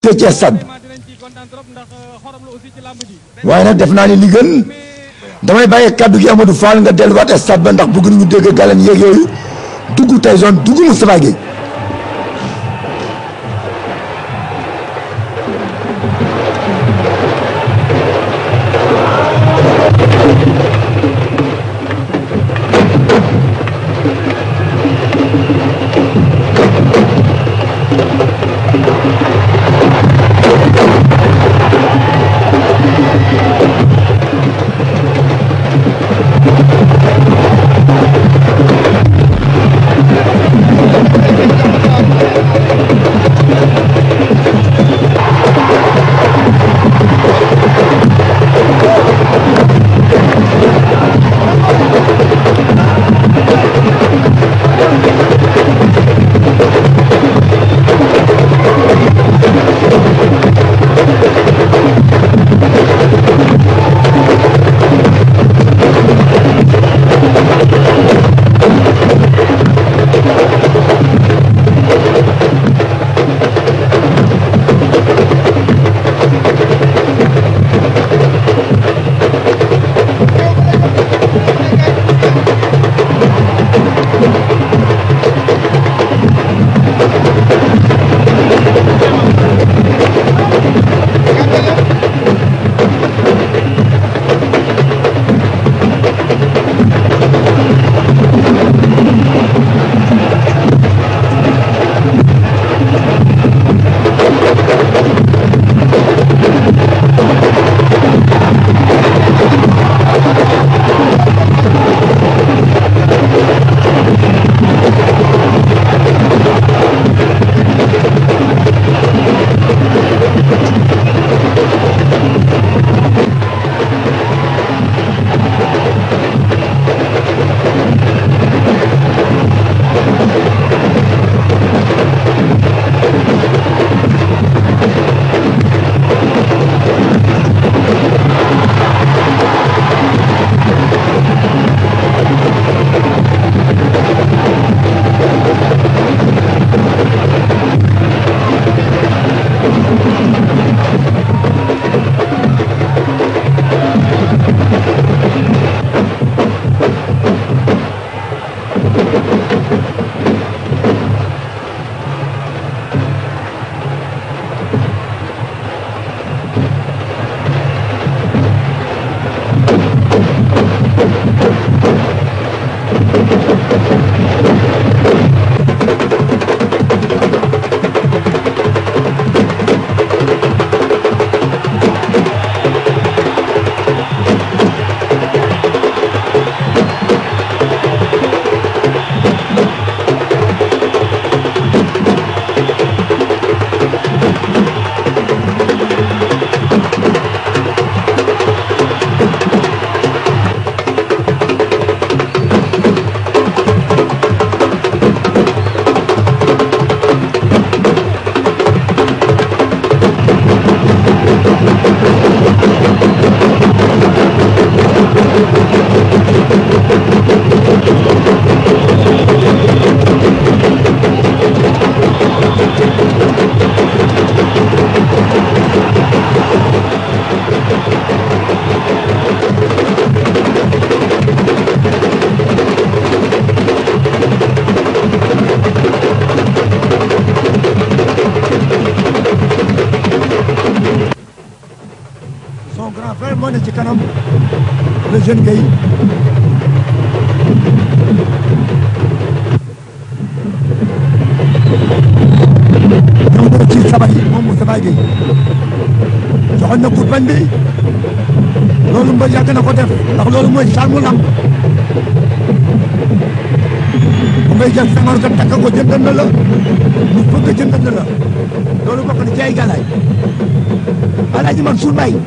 tëj ci stade waaye nag def naa ni li gën damay bàyyi kaddu gi Amadou Fall nga delluwaat stade ba ndax bëgg nañu dégg galen yeeg yooyu dugg tey zone dugg Moustapha Gueye son grand frère moo ne ci kanam le jeune Gueye ñëw na ci sabar yi moom Moustapha Gueye joxoon na kurbañ bi loolu mbër yàgg na ko def ndax loolu mooy charme lamb bu ngay jël sangoor nga takk ko jëndal na la mu bëgg jëndal na la loolu bokk na ci ay galaay Alaaji Mansour Mbaye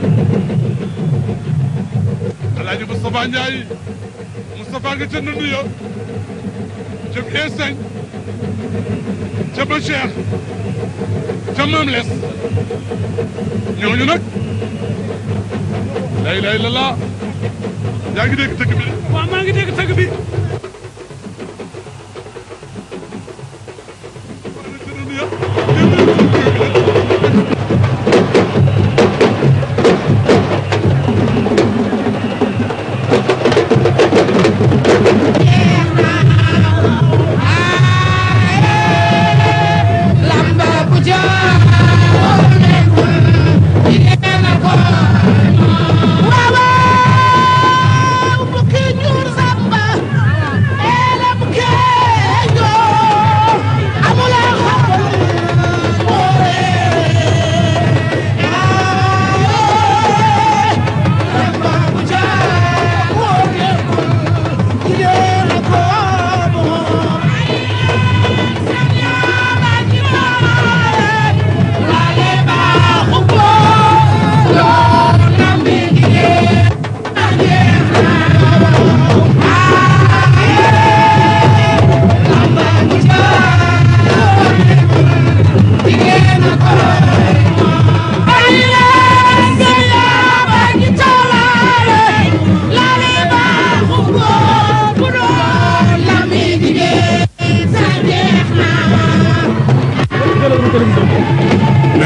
Alaaji Moustapha Ndiaye Moustapha nga ca Ndundu ya ca Esañ ca Ba Cheikh ca Maam Les ñooñu nag lay lay la laa yaa ngi dégg tëgg bi de waaw maa ngi dégg tëgg bi ca Ndundu ya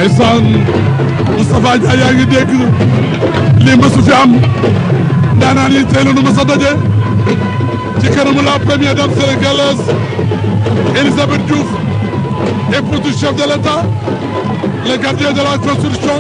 ndeysaan Moustapha Ndiaye yaa ngi dégg lii mësu fi am ndaanaan yi tey la nu mës a daje ci kanamu la première dame sénégalaise Elisabeth Diouf épouse du chef de l'État le gardien de la constitution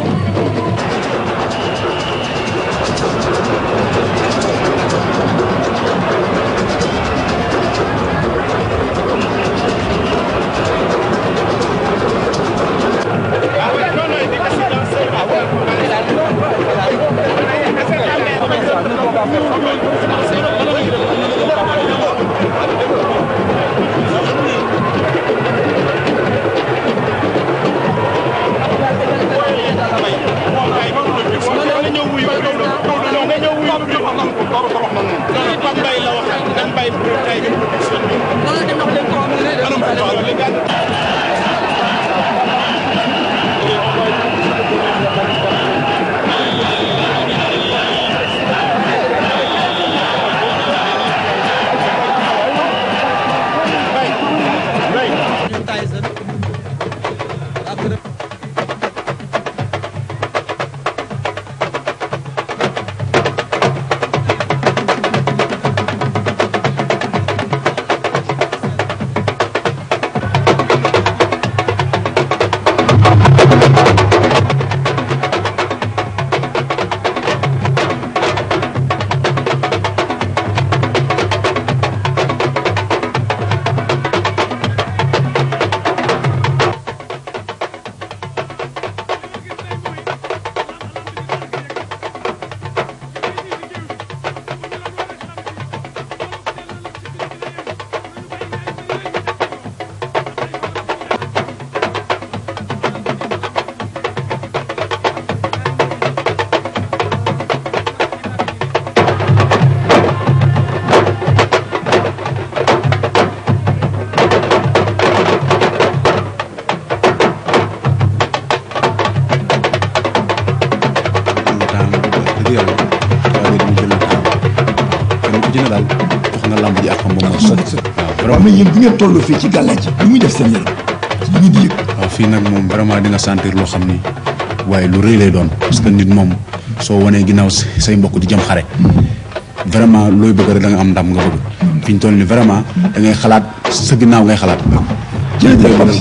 waaw mais yéen bu ngeen toll fii ci gàllaaj lu muy def seen yaram li ñu di yëg waaw fii nag moom vraiment di nga sentir loo xam ni waaye lu rëy lay doon parce que nit moom soo wanee ginnaaw say mbokk di jëm xare vraiment looy bëgg rek da nga am ndam nga bëgg fi ñu toll ni vraiment da ngay xalaat sa ginnaaw ngay xalaat jërëjëf Pape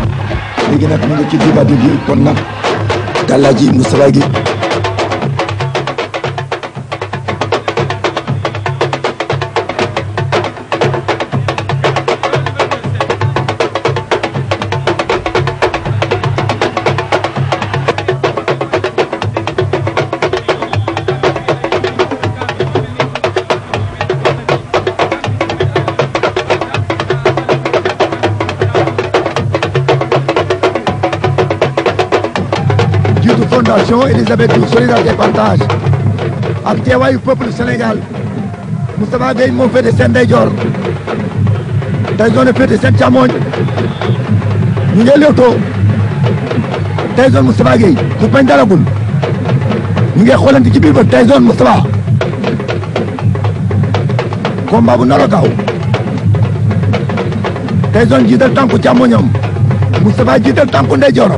léegi nag mu nga ci débat bi kon nag gàllaaj yi Moustapha Guèye jiitu fondation Elisabeth Diouf solidarité et partage ak teewaayu peuple Sénégal Moustapha Gueye moo féete seen ndeyjoor Tyson féete seen càmmoñ ñu ngi léewtoo Tyson Moustapha Gueye ku bañ dalagul ñu ngi xoolante ci biir ba Tyson Moustapha combat bu nar a gaaw Tyson jiital tànku càmmoñam Moustapha jiital tànku ndeyjooram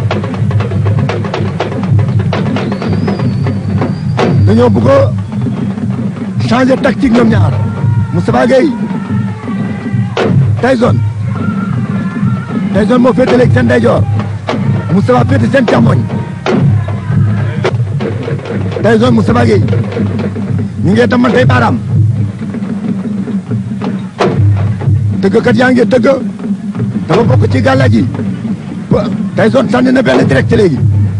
dañoo bëgg a changer tactique ñoom ñaar Moustapha Gueye Tyson Tyson moo féete léegi seen ndeyjoor Moustapha féete seen càmmoñ Tyson Moustapha Gueye ñu ngi tamantey baaraam tëggkat yaa ngi tëgg dafa bokk ci gàllaaj yi Tyson sànni na benn direct léegi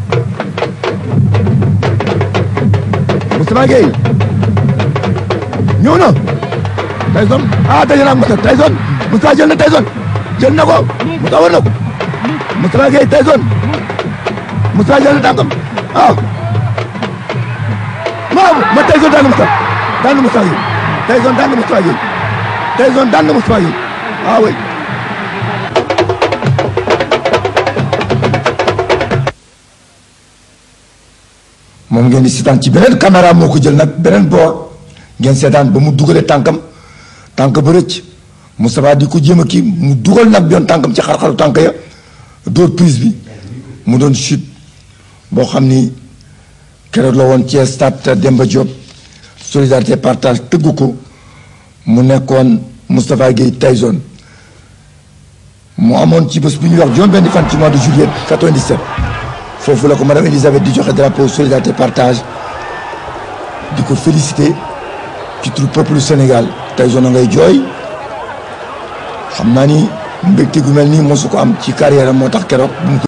Moustapha Gueye ñëw na Tyson ah daje na ak Moustapha Tyson Moustapha jël na Tyson jël na ko Moustapha war na ko Moustapha Gueye Tyson Moustapha jël na tànkam ah waaw ma Tyson daan na Moustapha daan na Moustapha Gueye Tyson daan na Moustapha Gueye Tyson daan na Moustapha Gueye ah oui moom ngeen di seetaan ci beneen caméra moo ko jël nag beneen boor ngeen seetaan ba mu dugalee tànkam tànk ba rëcc Moustapha di ko jéem a kii mu dugal nag yoon tànkam ci xar-xaru tànk ya dóor prise bi mu doon chute boo xam ni keroog la woon ci stade Demba Diop solidarité partage tëgg ko mu nekkoon Moustapha Guèye Tyson mu amoon ci bés bu ñuy wax juróom benn fan ci mois de juillet 97 foofu la ko madame Elisabeth di joxe drapeau solidarité partage di ko féliciter ci turu peuple Sénégal Tyson a ngay jooy xam naa ni mbégte gu mel nii mosu ko am ci carrière am moo tax keroog bu mu ko